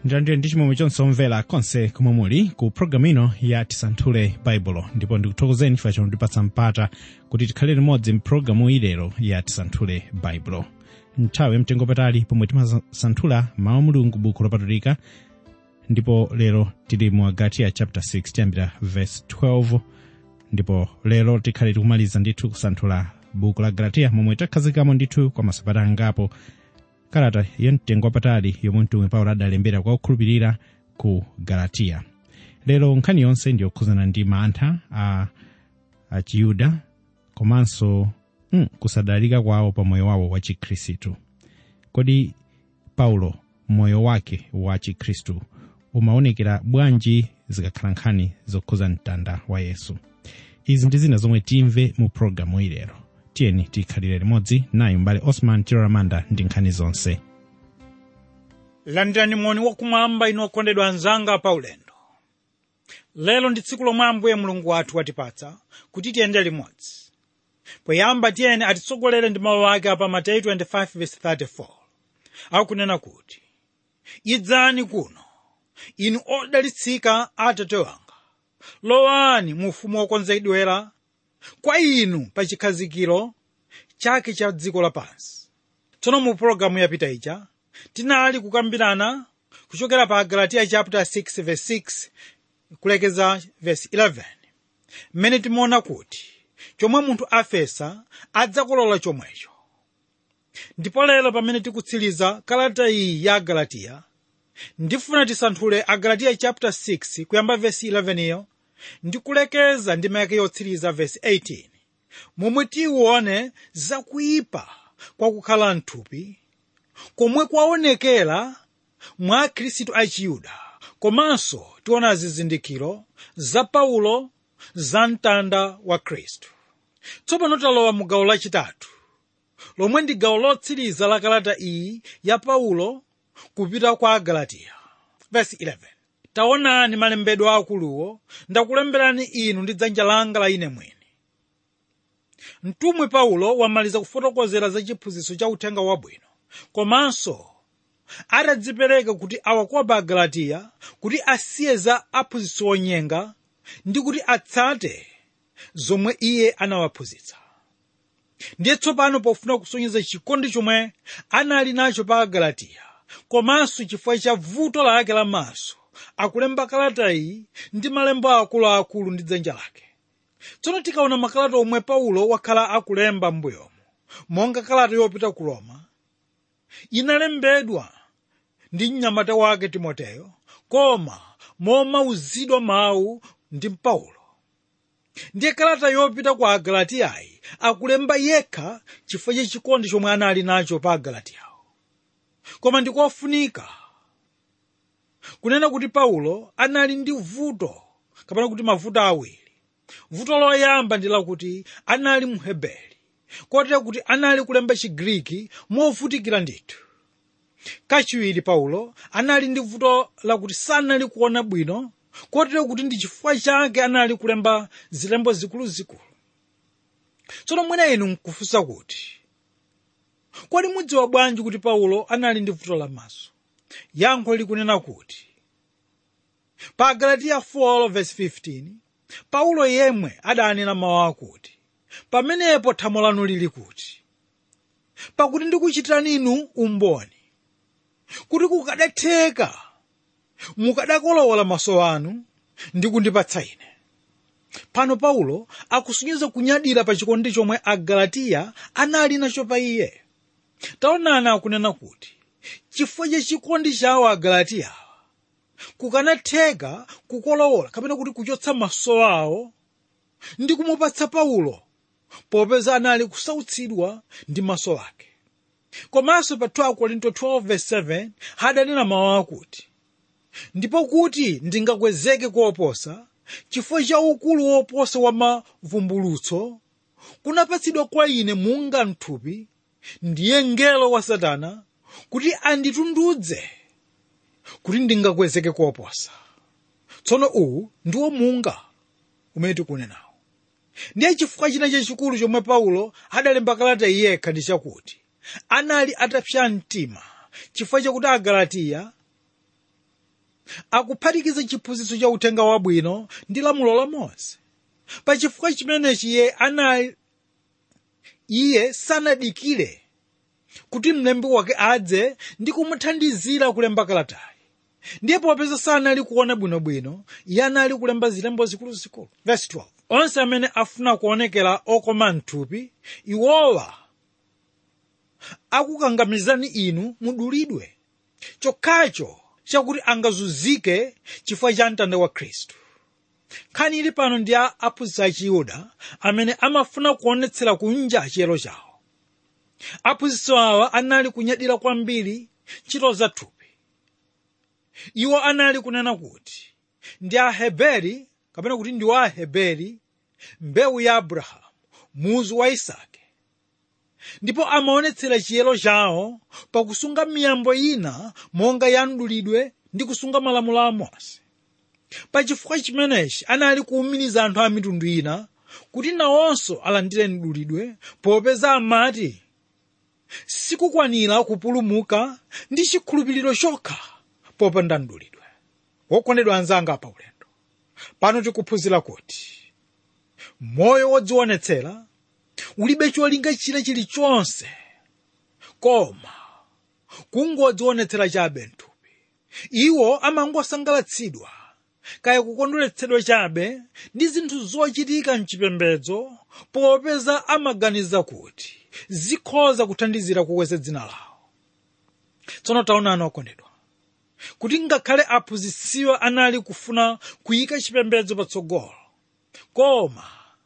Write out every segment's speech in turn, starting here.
ndilandire ndi chimwemwe chonse omvera konse komwe muli ku programu ino ya tisanthule baibulo ndipo ndikuthokozeni chifukwa chotipatsa mpata kuti tikhale limodzi mpulogalamu ilero ya tisanthule baibulo nthawi yamtengo patali pomwe timasanthula mawu a mulungu buku lopatulika ndipo lero tili mu agatiya chapter 6 tiyambira verse 12 ndipo lero tikhale tikumaliza ndithu kusanthula buku la galatiya momwe takhazikamo ndithu kwa masabata angapo kalata yamtengo wapatali yomwe mtumwi paulo adalembera kwa okhulupirira ku galatiya lero nkhani yonse ndiyokhuzana ndi mantha a achiyuda komanso mm, kusadalika kwawo pa moyo wawo wa chikhristu kodi paulo moyo wake wa chikhristu umaonekera bwanji zikakhala nkhani zokhuza mtanda wa yesu izi ndi zina zomwe timve mu pologalamu ilero tiyeni tikhalire limodzi naye mbale osman chiloramanda ndi nkhani zonse landirani moni wakumwamba inu okondedwa anzanga pa ulendo lero ndi tsiku lomwe ambuye mulungu wathu watipatsa kuti tiyende limodzi poyamba tiyeni atitsogolere ndi mawu ake apa mateyu 25:34 akunena kuti idzani kuno inu odalitsika atate wanga lowani mu ufumu wokonzedwera kwa inu pa chikhazikiro chake cha dziko lapansi tsono mu pologalamu yapita ija tinali kukambirana kuchokera pa galatiya chapter 6 verse 6 kulekeza verse 11 mmene timaona kuti chomwe munthu afesa adzakolola chomwecho ndipo lero pamene tikutsiriza kalata iyi ya galatiya ndifuna tisanthule agalatiya chapter 6 kuyamba verse 11 iyo ndikulekeza ndi mayake yotsiriza verse 18 momwe tione zakuyipa kwakukhala mthupi komwe kwaonekera mwa akhristu achiyuda komanso tiona zizindikiro za paulo za mtanda wa khristu tsopano talowa mu gawo lachitatu lomwe ndi gawo lotsiriza la kalata iyi ya paulo kupita kwa agalatiya verse 11 taonani malembedwe akuluwo ndakulemberani inu ndi dzanja langa la ine mwini mtumwi paulo wamaliza kufotokozera za chiphunzitso cha uthenga wabwino komanso atadzipereka kuti awakopa agalatiya kuti asiye za aphunzitso onyenga ndi kuti atsate zomwe iye anawaphunzitsa ndiye tsopano pofuna kusonyeza chikondi chomwe anali nacho pa agalatiya komanso chifukwa cha vuto lake lamaso akulemba kalata iyi ndi malembo akuluakulu ndi dzanja lake tsono tikaona makalata omwe paulo wakhala akulemba m'mbuyomo monga kalata yopita ku roma inalembedwa ndi mnyamata wake timoteyo koma momauzidwa mawu ndi paulo ndiye kalata yopita kwa agalatiyayi akulemba yekha chifukwa cha chikondi chomwe anali nacho pa agalatiyawo koma ndikofunika kunena kuti paulo anali ndi vuto kapena kuti mavuto awiri vuto loyamba ndi lakuti anali mheberi kotero kuti anali kulemba chigriki movutikira ndithu kachiwiri paulo anali ndi vuto lakuti sanali kuona bwino kotero kuti ndi chifukwa chake anali kulemba zilembo zikuluzikulu tsono mwina inu nkufunsa kuti kodi mudziwa bwanji kuti paulo anali ndi vuto lamaso yankho likunena kuti pa galatiya 4:15 paulo yemwe adanena mawu akuti pamenepo thamo lanu lili kuti pakuti ndikuchitirani inu umboni kuti kukadatheka mukadakolowola maso anu ndi kundipatsa ine pano paulo akusonyeza kunyadira pa chikondi chomwe agalatiya anali nacho pa iye taonani akunena kuti chifukwa cha chikondi chawo agalatiya kukanatheka kukolowola kapena kuti kuchotsa maso awo ndi kumupatsa paulo popeza anali kusautsidwa ndi maso ake komanso pa 2 korinto 12:7 hadanena mawu akuti ndipo kuti ndingakwezeke koposa chifukwa cha ukulu woposa wa mavumbulutso kunapatsidwa kwa ine munga mthupi ndiye mngelo wa satana kuti anditundudze kuti ndingakwezeke koposa tsono uwu ndiwo munga umene tikunenawo ndiye chifukwa china chachikulu chomwe paulo adalemba kalata yekha ndi chakuti anali atapsa mtima chifukwa chakuti agalatiya akuphatikiza chiphunzitso cha uthenga wabwino ndi lamulo la mose pachifukwa chimenechi iye anali iye sanadikire kuti mlembi wake adze ndi kumuthandizira kulemba kalatayi ndiye popeza sanali kuona bwinobwino iye anali kulemba zilembo zikuluzikulu verse 12 onse amene afuna kuonekera okoma mthupi iwowa akukangamizani inu mudulidwe chokhacho chakuti angazunzike chifukwa cha mtanda wa khristu nkhani ili pano ndi a aphunzitsi a chiyuda amene amafuna kuonetsera kunja chiyero chawo aphunzitsi awa anali kunyadira kwambiri ntchito za thupi iwo anali kunena kuti ndi aheberi kapena kuti ndi wa aheberi mbewu ya abrahamu muzu wa isake ndipo amaonetsera chiyero chawo pakusunga miyambo ina monga ya mdulidwe ndi kusunga malamulo a mose pachifukwa chimenechi anali kuwumiriza anthu a mitundu ina kuti nawonso alandire mdulidwe popeza amati sikukwanira kupulumuka ndi chikhulupiriro chokha popanda mdulidwe wokondedwa anzanga pa ulendo pano tikuphunzira kuti moyo wodzionetsera ulibe cholinga china chilichonse koma kungodzionetsera chabe mthupi iwo amangosangalatsidwa kaya kukondweretsedwa chabe ndi zinthu zochitika mchipembedzo popeza amaganiza kuti zikhoza kuthandizira kukweza dzina lawo tsono taonani okondedwa kuti ngakhale aphunzitsiwa anali kufuna kuyika chipembedzo patsogolo koma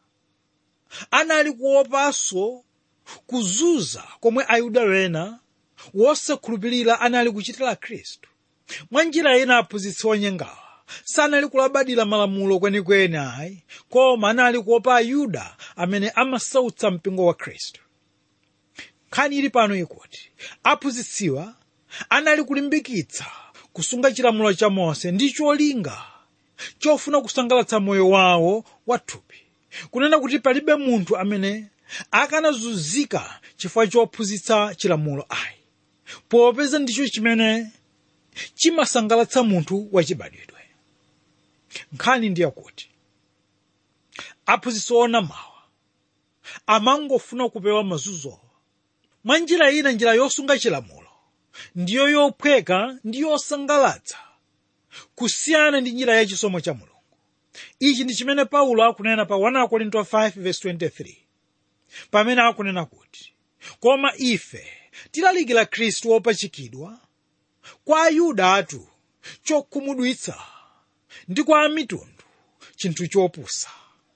anali kuopanso kuzunza komwe ayuda wena wosakhulupirira anali kuchitira khristu mwa njira ina aphunzitsi onyengawa sanali kulabadira malamulo kwenikweni ayi koma anali kuopa ayuda amene amasautsa mpingo wa khristu nkhani ili pano ikuti aphunzitsiwa anali kulimbikitsa kusunga chilamulo cha mose ndi cholinga chofuna kusangalatsa moyo wawo wathupi kunena kuti palibe munthu amene akanazunzika chifukwa chophunzitsa chilamulo ayi popeza ndicho chimene chimasangalatsa munthu wachibadwidwe nkhani ndiye kuti aphunzitsi onamawa amangofuna kupewa mazunzo mwa njira ina njira yosunga chilamulo ndiyo yophweka ndi yosangalatsa kusiyana ndi njira ya chisomo cha mulungu ichi ndi chimene paulo akunena pa 1 korinto 5:23 pamene akunena kuti koma ife tilalikira khristu wopachikidwa kwa ayuda atu chokhumudwitsa ndi kwa amitundu chinthu chopusa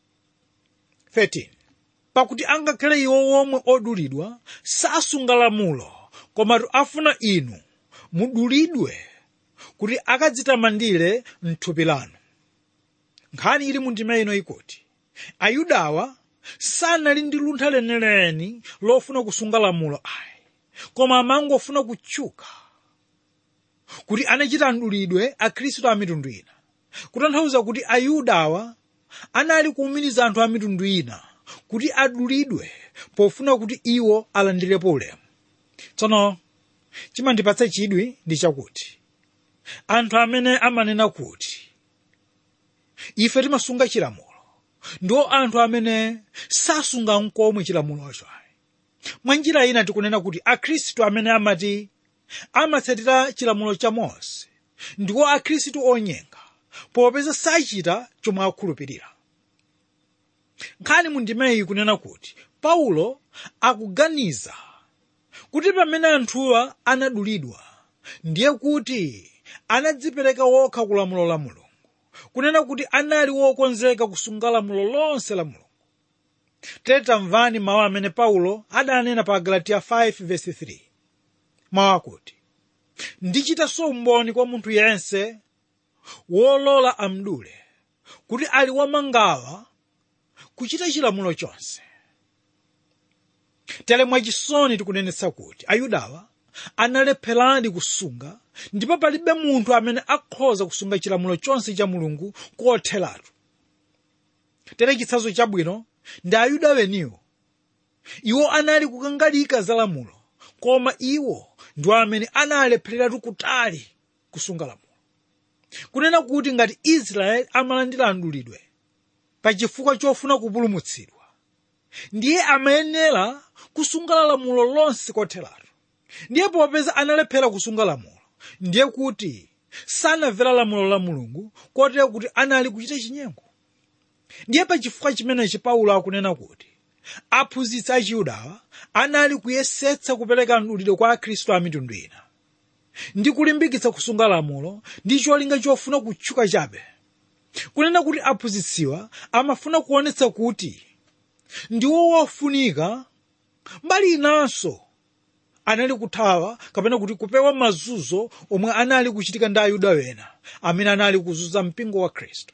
13 pakuti angakhale iwo womwe odulidwa sasunga lamulo komatu afuna inu mudulidwe kuti akadzitamandire mthupi lanu nkhani ili mu ndima ino ikuti ayudawa sanali ndi luntha leneleni lofuna kusunga lamulo ayi koma amangofuna kutchuka kuti anachita mdulidwe akhristu a mitundu ina kutanthauza kuti ayudawa anali kuwumiriza anthu a mitundu ina kuti adulidwe pofuna kuti iwo alandirepo ulemu tsono chimandipatsa chidwi ndi chakuti anthu amene amanena kuti ife timasunga chilamulo ndiwo anthu amene sasunga nkomwe chilamulocho mwa njira ina tikunena kuti akhristu amene amati amatsatira chilamulo cha mose ndiwo akhristu onyenga popeza sachita chomwe akhulupirira nkhani mu ndimeyi kunena kuti paulo akuganiza kuti pamene anthuwa anadulidwa ndiye kuti anadzipereka wokha ku lamulo la mulungu kunena kuti anali wokonzeka kusunga lamulo lonse la mulungu tere tamvani mawu amene paulo adanena pa galatiya 5:3 mawu akuti ndichitanso umboni kwa munthu yense wolola amdule kuti ali wamangawa kuchita chilamulo chonse tere mwachisoni tikunenetsa kuti ayudawa analepheradi kusunga ndipo palibe munthu amene akhoza kusunga chilamulo chonse cha mulungu kotheratu tere chitsanzo chabwino ndi ayuda weniwo iwo anali kukangalika za lamulo koma iwo ndiwo amene analephereratu kutali kusunga lamulo kunena kuti ngati israeli amalandira mdulidwe pachifukwa chofuna kupulumutsidwa ndiye amayenera kusunga lamulo lonse kotheratu ndiye popeza analephera kusunga lamulo ndiye kuti sanamvera lamulo la mulungu kotero kuti anali kuchita chinyengo ndiye pachifukwa chimenechi paulo akunena kuti aphunzitsi a chiyudawa anali kuyesetsa kupereka mdulidwe kwa akhristu a mitundu ina ndi kulimbikitsa kusunga lamulo ndi cholinga chofuna kutchuka chabe kunena kuti aphunzitsiwa amafuna kuonetsa kuti ndiwo wofunika mbali inanso anali kuthawa kapena kuti kupewa mazunzo omwe anali kuchitika ndi ayuda wena amene anali kuzunza mpingo wa khristu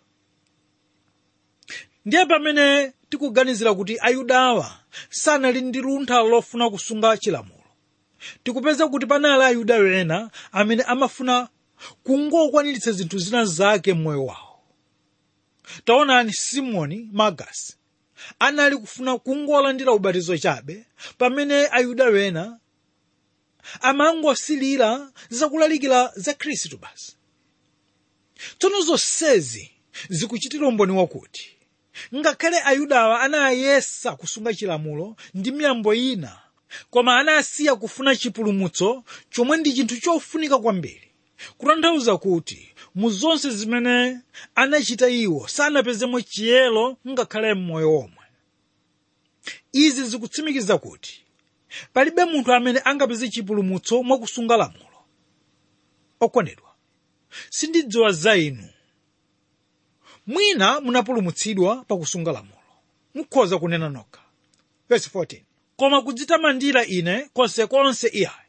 ndiye pamene tikuganizira kuti ayudawa sanali ndi luntha lofuna kusunga chilamulo tikupeza kuti panali ayuda wena amene amafuna kungokwaniritsa zinthu zina zake m'moyo wawo taonani simoni magasi anali kufuna kungolandira ubatizo chabe pamene ayuda wena amangosilira zakulalikira za khristu basi tsono zonsezi zikuchitira umboni wakuti ngakhale ayudawa anayesa kusunga chilamulo ndi miyambo ina koma anasiya kufuna chipulumutso chomwe ndi chinthu chofunika kwambiri kutanthauza kuti mu zonse zimene anachita iwo sanapezemo chiyero ngakhale m'moyo omwe izi zikutsimikiza kuti palibe munthu amene angapeze chipulumutso mwakusunga lamulo okondedwa sindidziwa za inu mwina munapulumutsidwa pakusunga lamulo mukhoza kunena nokha verse 14 koma kudzitamandira ine konsekonse iyayi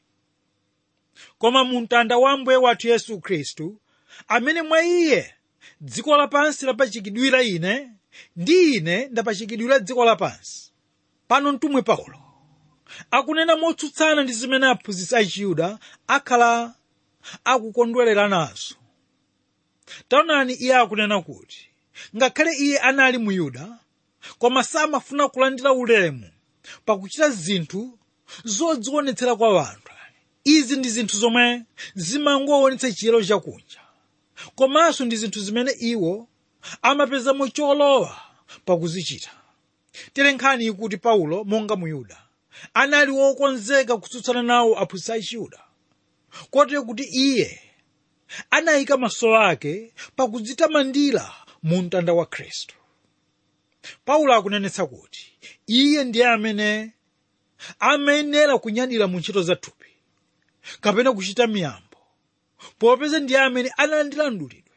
koma mu mtanda wa mbuye wathu yesu khristu amene mwa iye dziko lapansi lapachikidwira ine ndi ine ndapachikidwira dziko lapansi pano mtumwi paulo akunena motsutsana ndi zimene aphunzitsi achiyuda akhala akukondwerera nazo taonani iye akunena kuti ngakhale iye anali muyuda koma samafuna kulandira ulemu pakuchita zinthu zodzionetsera kwa anthu izi ndi zinthu zomwe zimangoonetsa chiyero chakunja komanso ndi zinthu zimene iwo amapezamo cholowa pakuzichita terenkhani kuti paulo monga muyuda anali wokonzeka kutsutsana nawo aphunzitsi achiyuda kotero kuti iye anayika maso ake pakudzitamandira mu mtanda wa khristu paulo akunenetsa kuti iye ndiye amene amayenera kunyadira mu ntchito za thupi kapena kuchita miyambo popeza ndiye amene analandira mdulidwe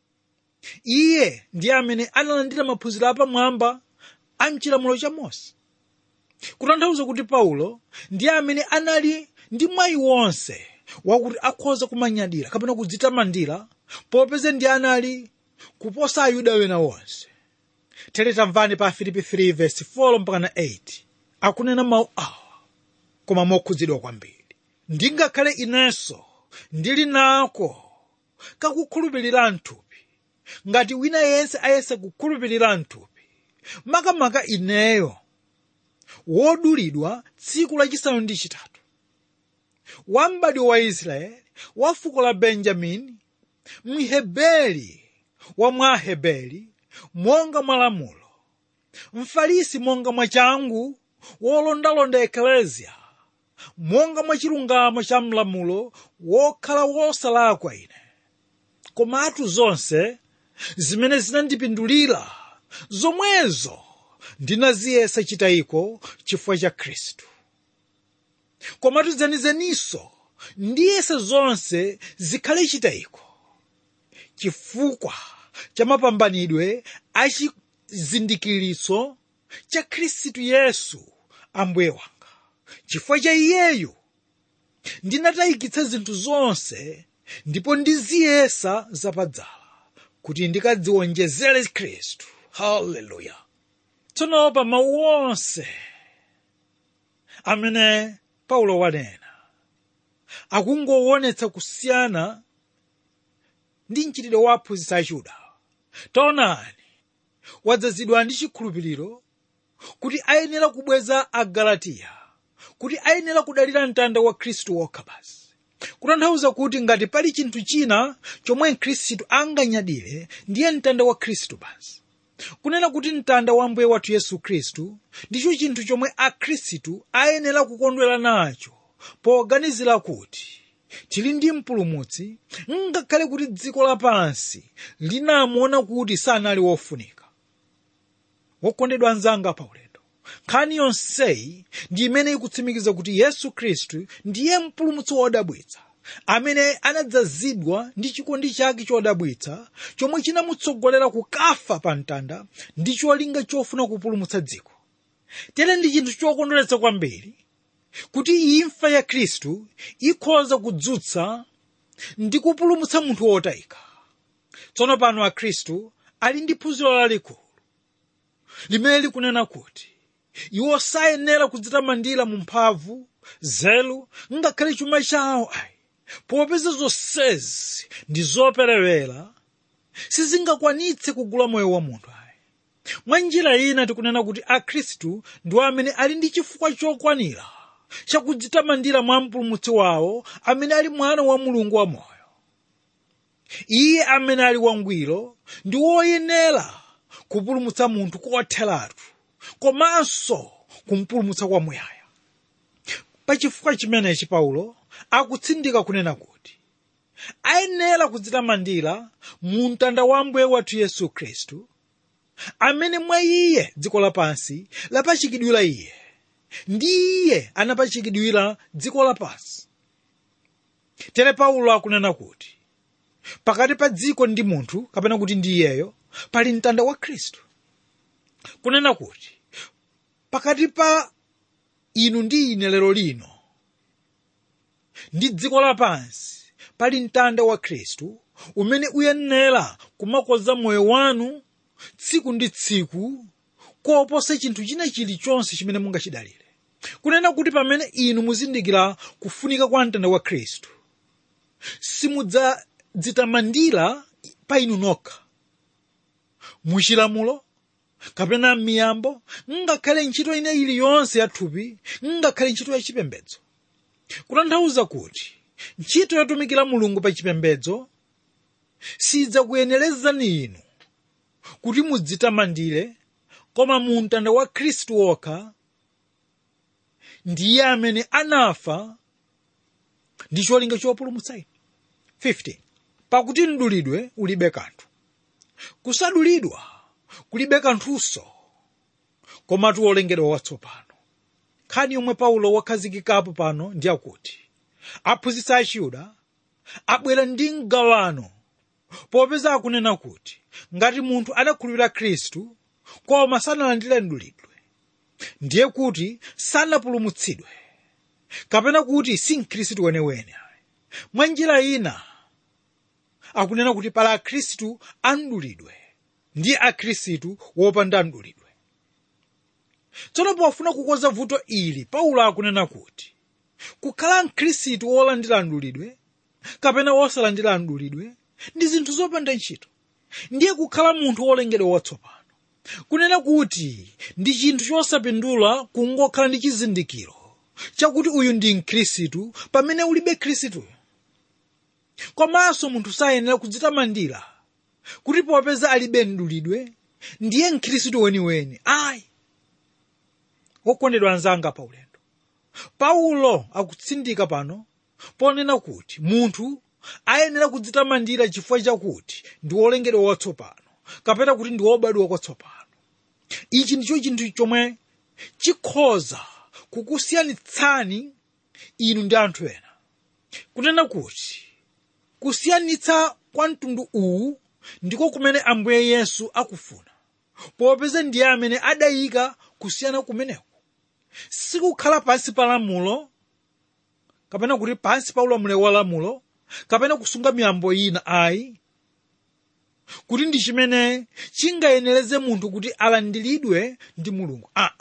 iye ndiye amene analandira maphunziro apamwamba a mchilamulo cha mose kutanthauza kuti paulo ndiye amene anali ndi mwayi wonse wakuti akhoza kumanyadira kapena kudzitamandira popeza ndiye anali kuposa ayuda wena wonse tere tamvani pa filipi 3 verse 4 mpaka na 8 akunena mawu awa koma mokhudzidwa kwambiri ndingakhale inenso ndili nako kakukhulupirira mthupi ngati wina yense ayesa kukhulupirira mthupi makamaka ineyo wodulidwa tsiku lachisanu ndi chitatu wambadwa wa israeli wa fuko la benjamini mhebeli wa mwahebeli monga mwa lamulo mfarisi monga mwa changu wolondalonda ekleziya monga mwa chilungamo cha mlamulo wokhala wosalakwa ine komatu zonse zimene zinandipindulira zomwezo ndinaziyesa chitayiko chifukwa cha khristu komatu zenizeninso ndiyesa zonse zikhale chitayiko chifukwa cha mapambanidwe a chizindikiritso cha khristu yesu ambuye wanga chifukwa cha iyeyu ndinatayikitsa zinthu zonse ndipo ndiziyesa zapadzala kuti ndikadziwonjezere khristu haleluya tsono pa mawu onse amene paulo wanena akungowonetsa kusiyana ndi mchitidwe wa aphunzitsi achiyuda taonani wadzazidwa ndi chikhulupiriro kuti ayenera kubweza agalatiya kuti ayenera kudalira mtanda wa khristu wokha basi kutanthauza kuti ngati pali chinthu china chomwe mkhristu anganyadire ndiye mtanda wa khristu basi kunena kuti mtanda wa mbuye wathu yesu khristu ndicho chinthu chomwe akhristu ayenera kukondwera nacho poganizira kuti tili ndi mpulumutsi ngakhale kuti dziko lapansi linamuona kuti sanali wofunika wokondedwa anzanga paulendo nkhani yonseyi ndi imene ikutsimikiza kuti yesu khristu ndiye mpulumutsi wodabwitsa amene anadzazidwa ndi chikondi chake chodabwitsa chomwe chinamutsogolera kukafa pa mtanda ndi cholinga chofuna kupulumutsa dziko tere ndi chinthu chokondweretsa kwambiri kuti imfa ya khristu ikhoza kudzutsa ndi kupulumutsa munthu wotayika tsono pano akhristu ali ndi phunziro lalikulu limene likunena kuti iwo sayenera kudzitamandira mu mphamvu zelu ngakhale chuma chawo ayi popeza zonsezi ndi zoperewera sizingakwanitse kugula moyo wa munthu ayi mwa njira ina tikunena kuti akhristu ndiwo amene ali ndi chifukwa chokwanira chakudzitamandira mwa mpulumutsi wawo amene ali mwana wa mulungu wamoyo iye amene ali wangwiro ndi woyenera kupulumutsa munthu kotheratu komanso kumpulumutsa kwamuyaya pachifukwa chimenechi paulo akutsindika kunena kuti ayenera kudzitamandira mu mtanda wa mbuye wathu yesu khristu amene mwa iye dziko lapansi lapachikidwira iye ndi iye anapachikidwira dziko lapansi tere paulo akunena kuti pakati pa dziko ndi munthu kapena kuti ndi iyeyo pali mtanda wa khristu kunena kuti pakati pa inu ndi ine lero lino ndi dziko lapansi pali mtanda wa khristu umene uyenera kumakonza moyo wanu tsiku ndi tsiku koposa chinthu china chilichonse chimene mungachidalire kunena kuti pamene inu muzindikira kufunika kwa mtanda wa khristu simudzadzitamandira pa inu nokha muchilamulo kapena miyambo ngakhale ntchito ine iliyonse yathupi ngakhale ntchito yachipembedzo kutanthauza kuti ntchito yotumikira mulungu pa chipembedzo sidzakuyenerezani inu kuti mudzitamandire koma mu mtanda wa khristu wokha ndiye amene anafa ndi cholinga chopulumutsa inu 15 pakuti mdulidwe ulibe kanthu kusadulidwa kulibe kanthunso komatu wolengedwa watsopano nkhani yomwe paulo wakhazikikapo pano ndi akuti aphunzitsi achiyuda abwera ndi mgawano popeza akunena kuti ngati munthu adakhulupirira khristu koma sanalandire mdulidwe ndiye kuti sanapulumutsidwe kapena kuti si mkhristu wenewene mwa njira ina akunena kuti pala akhristu amdulidwe ndi akhristu wopanda mdulidwe tsono pofuna kukonza vuto ili paulo akunena kuti kukhala mkhristu wolandira mdulidwe kapena wosalandira mdulidwe ndi zinthu zopanda ntchito ndiye kukhala munthu wolengedwa watsopano kunena kuti ndi chinthu chosapindula kungokhala ndi chizindikiro chakuti uyu ndi mkhristu pamene ulibe khristuyo komanso munthu sayenera kudzitamandira kuti popeza alibe mdulidwe ndiye mkhristu weniweni ayi wokondedwa anzanga pa ulendo paulo akutsindika pano ponena kuti munthu ayenera kudzitamandira chifukwa chakuti ndi wolengedwa watsopano kapena kuti ndi wobadwa kwatsopano ichi ndicho chinthu chomwe chikhoza kukusiyanitsani inu ndi anthu ena kunena kuti kusiyanitsa kwa mtundu uwu ndiko kumene ambuye yesu akufuna popeza ndiye amene adayika kusiyana kumeneku sikukhala pansi pa lamulo kapena kuti pansi pa ulamuliro wa lamulo kapena kusunga miyambo ina ayi kuti ndi chimene chingayenereze munthu kuti alandiridwe ndi mulungu aa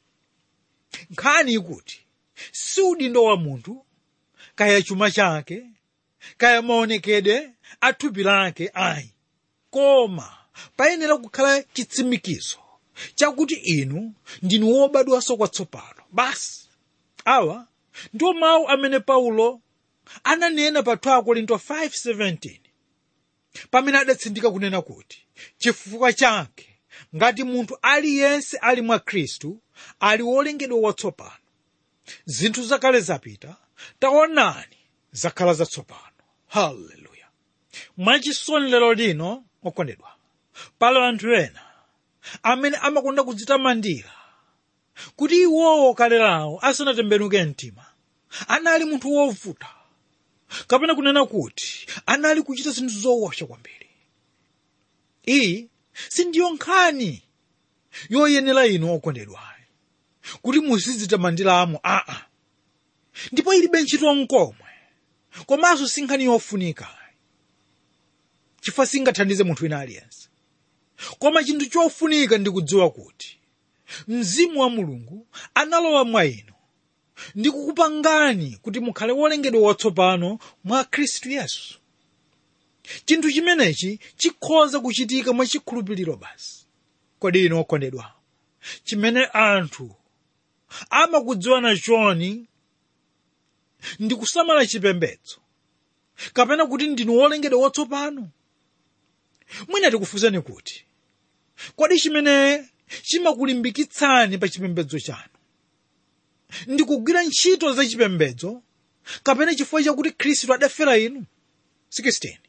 nkhani ikuti si udindo wa munthu kaya chuma chake kaya maonekedwe a thupi lake ayi koma payenera kukhala chitsimikizo chakuti inu ndinu wobadwanso kwatsopano basi awa ndiwo mawu amene paulo ananena pa 2 korinto 5:17 pamene adatsindika kunena kuti chifukwa chake ngati munthu aliyense ali mwa khristu ali wolengedwa watsopano zinthu zakale zapita taonani zakhala zatsopano haleluya mwachisoni lero lino okondedwa pali anthu ena amene amakonda kudzitamandira kuti iwowo kale lawo asanatembenuke mtima anali munthu wovuta kapena kunena kuti anali kuchita zinthu zowopsa kwambiri iyi sindiyo nkhani yoyenera inu okondedwa kuti muzidzitamandiramo aa ndipo ilibe ntchito nkomwe komanso si nkhani yofunika chifukwa singathandize munthu wina aliyense koma chinthu chofunika ndi kudziwa kuti mzimu wa mulungu analowa mwa inu ndi kukupangani kuti mukhale wolengedwa watsopano mwa khristu yesu chinthu chimenechi chikhoza kuchitika mwachikhulupiriro basi kodi inu okondedwa chimene anthu amakudziwana choni ndi kusamala chipembedzo kapena kuti ndinu wolengedwa watsopano mwina tikufunseni kuti kodi chimene chimakulimbikitsani pa chipembedzo chanu ndi kugwira ntchito za chipembedzo kapena chifukwa chakuti khristu adafera inu 16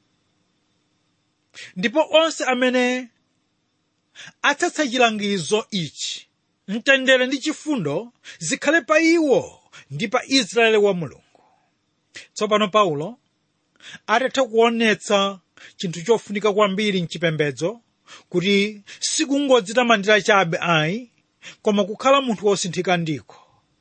ndipo onse amene atsatsa chilangizo ichi mtendere ndi chifundo zikhale pa iwo ndi pa israeli wa mulungu tsopano paulo atatha kuonetsa chinthu chofunika kwambiri mchipembedzo kuti sikungodzitamandira chabe ayi koma kukhala munthu wosinthika ndiko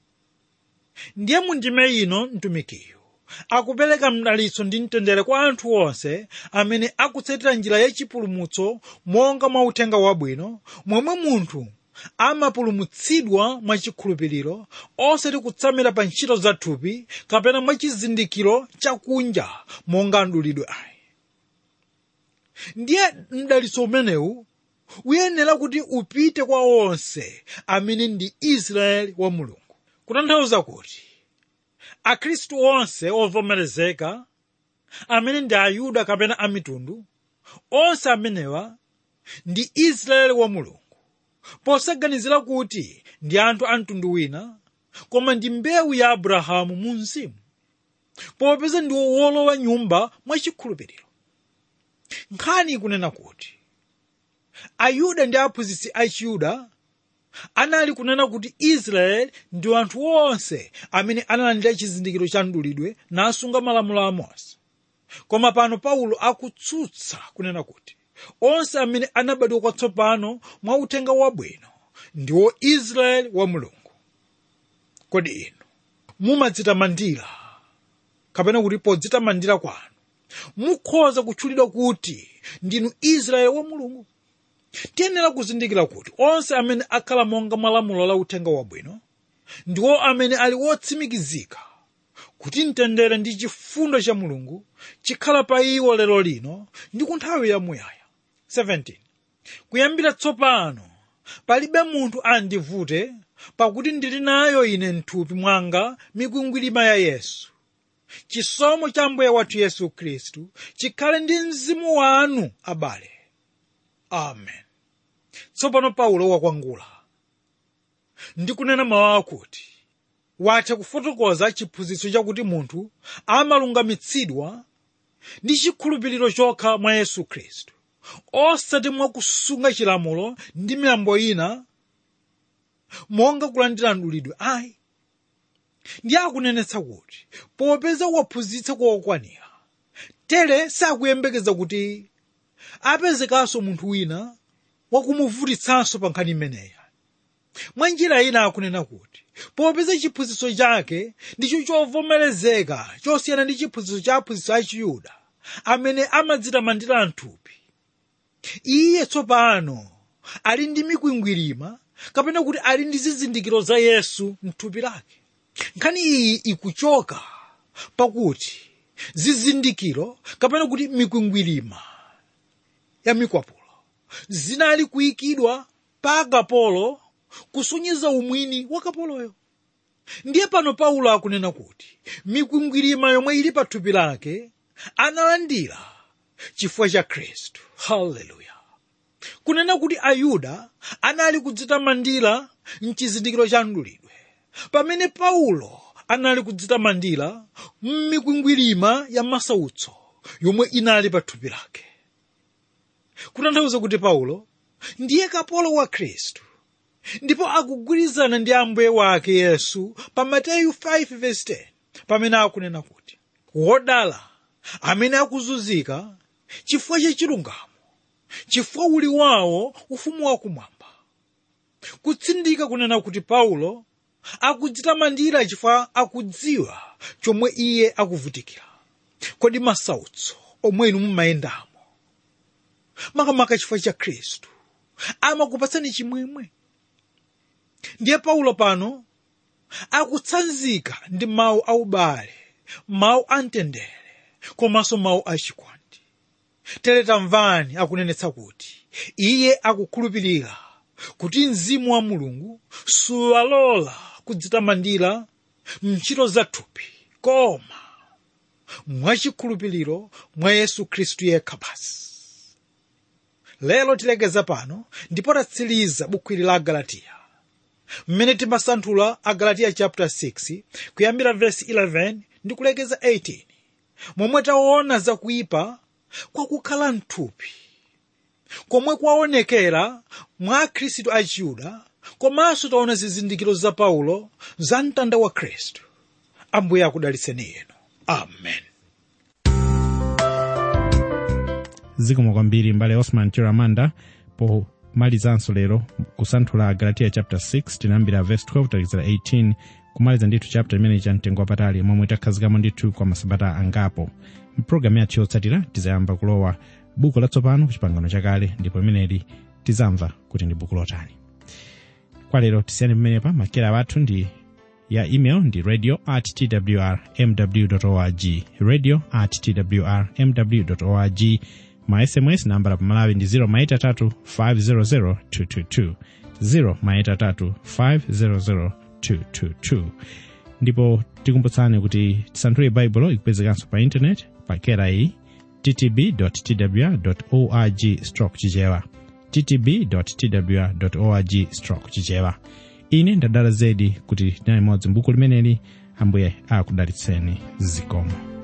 ndiye mundime ino mtumikiyo akupereka mdalitso ndi mtendere kwa anthu onse amene akutsatira njira yachipulumutso monga mwa uthenga wabwino momwe munthu amapulumutsidwa mwachikhulupiriro osati kutsamira pa ntchito za thupi kapena mwachizindikiro chakunja monga mdulidwe ayi ndiye mdalitso umenewu uyenera kuti upite kwa onse amene ndi israeli wa mulungu kutanthauza kuti akhristu onse ovomerezeka amene ndi ayuda kapena amitundu onse amenewa ndi israeli wa mulungu posaganizira kuti ndi anthu a mtundu wina koma ndi mbewu ya abrahamu mu mzimu popeza ndi wolowa nyumba mwachikhulupiriro nkhani ikunena kuti ayuda ndi aphunzitsi achiyuda anali kunena kuti israeli ndi anthu onse amene analandira chizindikiro cha mdulidwe nasunga malamulo a mose koma pano paulo akutsutsa kunena kuti onse amene anabadwa kwatsopano mwa uthenga wabwino ndiwo israeli wa mulungu kodi inu mumadzitamandira kapena kuti podzitamandira kwanu mukhoza kutchulidwa kuti ndinu israeli wa mulungu tiyenera kuzindikira kuti onse amene akhala monga malamulo la uthenga wabwino ndiwo amene ali wotsimikizika kuti mtendere ndi chifundo cha mulungu chikhala pa iwo lero lino ndi ku nthawi yamuyaya 17 kuyambira tsopano palibe munthu andivute pakuti ndili nayo ine mthupi mwanga mikwingwirima ya yesu chisomo cha mbuye wathu yesu khristu chikhale ndi mzimu wanu abale amen tsopano paulo wakwangula ndikunena mawu akuti watha kufotokoza chiphunzitso chakuti munthu amalungamitsidwa ndi chikhulupiriro chokha mwa yesu khristu osati mwakusunga chilamulo ndi miyambo ina monga kulandira mdulidwe ayi ndiye akunenetsa kuti popeza waphunzitsa kokwanira tere sakuyembekeza kuti apezekanso munthu wina wakumuvutitsanso pa nkhani imeneyi mwa njira ina akunena kuti popeza chiphunzitso chake ndicho chovomerezeka chosiyana ndi chiphunzitso cha aphunzitsi a chiyuda amene amadzitamandira mthupi iye tsopano ali ndi mikwingwirima kapena kuti ali ndi zizindikiro za yesu mthupi lake nkhani iyi ikuchoka pakuti zizindikiro kapena kuti mikwingwirima ya mikwapulo zinali kuyikidwa pa akapolo kusonyeza umwini wa kapoloyo ndiye pano paulo akunena kuti mikwingwirima yomwe ili pa thupi lake analandira chifukwa cha khristu haleluya kunena kuti ayuda anali kudzitamandira mchizindikiro cha mdulidwe pamene paulo anali kudzitamandira m'mikwingwirima ya masautso yomwe inali pa thupi lake kutanthauza kuti paulo ndiye kapolo wa khristu ndipo akugwirizana ndi ambuye wake yesu pa mateyu 5:10 pamene akunena kuti wodala amene akuzunzika chifukwa cha chilungamo chifukwa uli wawo ufumu wakumwamba kutsindika kunena kuti paulo akudzitamandira chifukwa akudziwa chomwe iye akuvutikira kodi masautso omwe inu mumayendamo makamaka chifukwa cha khristu amakupatsani chimwemwe ndiye paulo pano akutsanzika ndi mawu aubale mawu amtendere komanso mawu achikondi tere tamvani akunenetsa kuti iye akukhulupirira kuti mzimu wa mulungu suwalola kudzitamandira mntchito za thupi koma mwachikhulupiriro mwa yesu khristu yekha basi lero tilekeza pano ndipo tatsiriza bukwiri la agalatiya mmene timasanthula agalatiya chapter 6 kuyambira verse 11 ndi kulekeza 18 momwe taona zakuyipa kwakukhala mthupi komwe kwaonekera mwa akhristu a chiyuda komanso taona zizindikiro za paulo za mtanda wa khristu ambuye akudalitseni inu amen zikomo kwambiri mbale osman chiramanda pomalizanso lero kusanthula galatiya chapter 6 tinayambira verse 12 talekeza 18 kumaliza ndithu chapter imene cha mtengo wapatali momwe takhazikamo ndithu kwa masabata angapo mpulogalamu yathu yotsatira tizayamba kulowa buku latsopano ku chipangano chakale ndipo imeneli tizamva kuti ndi buku lotani kwa lero tisiyani pamenepa makera athu ndi ya email ndi radio at twr mw org radio at twr mw org ma sms nambala pamalawi ndi 0 maita 3 500 222 0 maita 3 500 222 ndipo tikumbutsani kuti tisanthule baibulo ikupezekanso pa intaneti pa kera iyi ttb twr org stroke chichewa ttb twr org stroke chichewa ine ndadala zedi kuti tinali modzi mbuku limeneli ambuye akudalitseni zikomo